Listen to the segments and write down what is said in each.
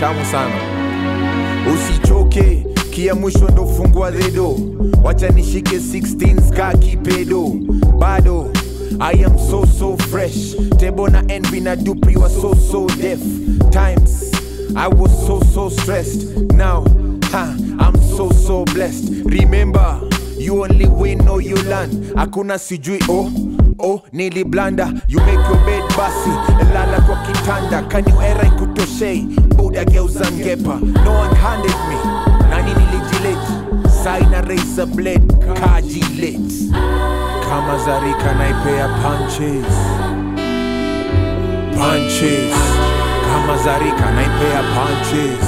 tamu sana usichoke kia mwisho ndo fungua redo wacha nishike 16 ska kipedo bado i am so so fresh tebo na envy na dupri wa so so deaf times i was so so stressed now ha, i'm so so blessed remember you only win or you learn hakuna sijui oh oh niliblanda you make your bed basi lala kwa kitanda kanyu era ikutoshei buda geuza ngepa no one handed me nani nilijileti saina razor blade kajilet kama zarika naipea punches punches kama zarika naipea punches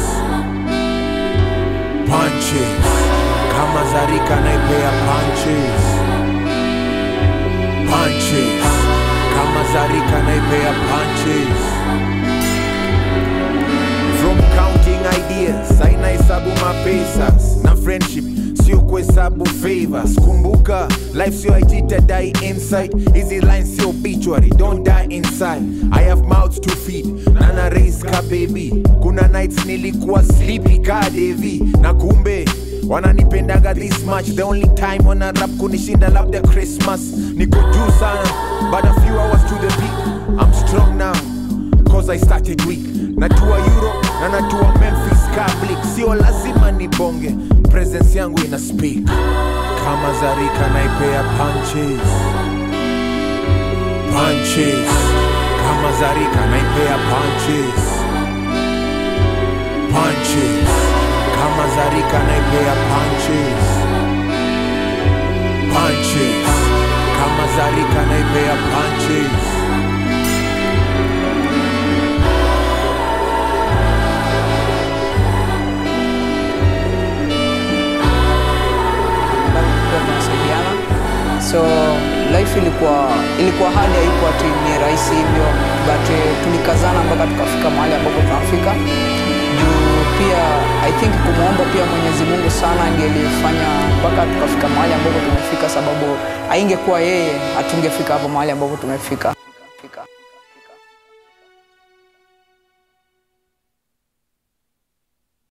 punches kama zarika naipea punches punches kama zarika naipea punches from counting ideas aina hesabu mapesas na friendship sio kuhesabu favors kumbuka life sio ititadai inside hizi lines sio obituary don't die inside i have mouths to feed nana raise ka baby kuna nights nilikuwa sleepy ka devi na kumbe wananipendaga this much the only time wana rap kunishinda labda christmas niko juu sana but a few hours to the peak i'm strong now cause i started weak natua europe na natua memphis cablik sio lazima nibonge presence yangu ina speak kama zarika naipea punches punches kama zarika naipea punches punches kama zarika naipea punches punches kama zarika naipea punches Tulikuwa tunasaidiana so life ilikuwa ilikuwa hali haikuwa ati ni rahisi hivyo but eh, tulikazana mpaka tukafika mahali ambapo tunafika juu pia i think kumwomba pia mwenyezi mungu sana ndiye aliyefanya mpaka tukafika mahali ambapo tumefika sababu aingekuwa yeye hatungefika hapo mahali ambapo tumefika Fika.